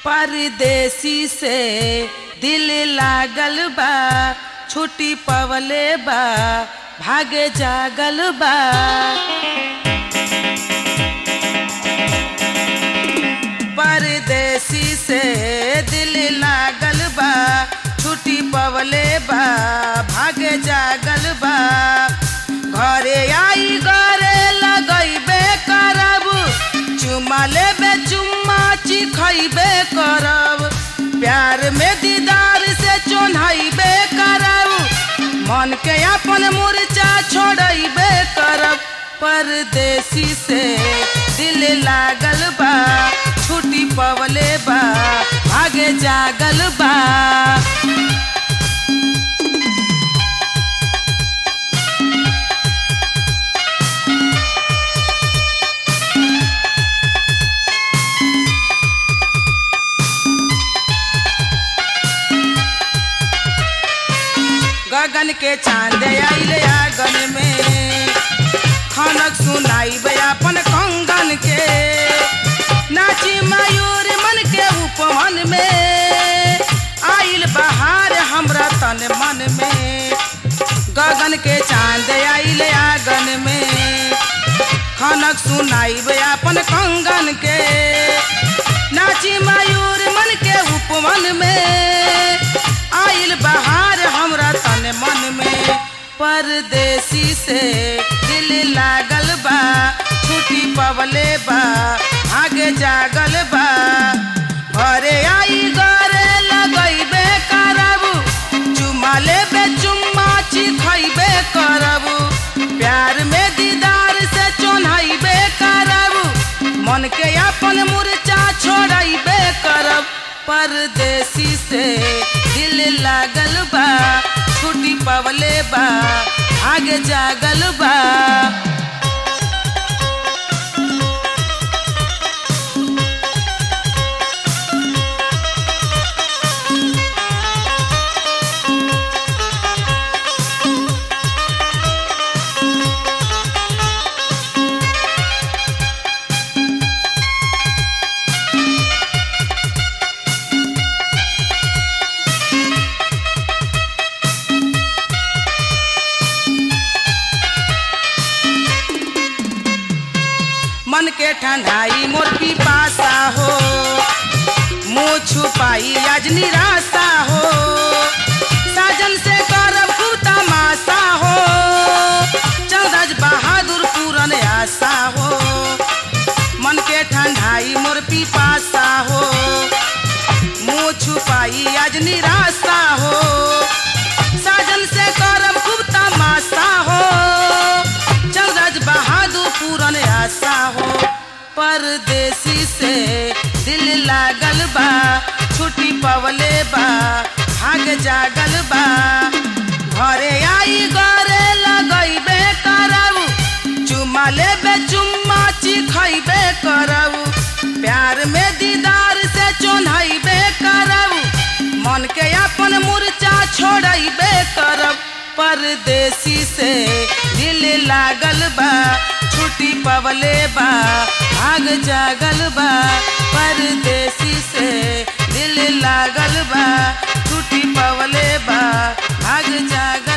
परदेसी से दिल लागल बा छुट्टी पवले बा भागे जागल बा परदेसी से दिल लागल बा छुट्टी पवले बा भागे जागल बा घरे आई घरे लगैबे करब चुमा लेबे चुम्मा चिखैबे करब प्यार में दीदार से चोन्हैबे करब मन के अपन मुरचा छोड़ैबे करब परदेसी से दिल लागल बा छुट्टी पवले बा भागे जागल बा गगन के चांद आइले आंगन में खनक सुनाई अपन कंगन के नाची मयूर मन के उपवन में आइल बहार हमरा तन मन में गगन के चांद आइले आंगन में खनक सुनाई अपन कंगन के नाची मयूर मन के उपवन में आइल बहार हमरा तन मन में परदेसी से दिल लागल बा छुट्टी पवले बा आगे जागल बा घरे आई घरे लगैबे करब चुमा लेबे चुम्मा चिखैबे करब प्यार में दीदार से चोन्हैबे करब मन के अपन मुरचा छोड़ैबे करब परदेसी से दिल लागल बा छुट्टी पवले बा आगे जागल बा मन के ठंडाई मोर पिपासा हो मुँह छुपाई आज निराशा हो साजन से करब खूब तमाशा हो चंदज बहादुर पूरन आशा हो मन के ठंडाई मोर पिपासा हो मुँह छुपाई आज निराशा हो साजन से करब खूब तमाशा हो चंद्रज बहादुर पूरन आशा हो परदेसी से दिल लागल बा छुट्टी पवले बा भाग जागल बा घरे आई घरे लगैबे करब चुमा लेबे चुम्मा चिखैबे करब प्यार में दीदार से चोन्हैबे करब मन के अपन मुरचा छोड़ैबे करब परदेसी से दिल लागल बा छुट्टी पवले बा भाग जागल बा परदेसी से दिल लागल बा छुट्टी पवले बा भाग जागल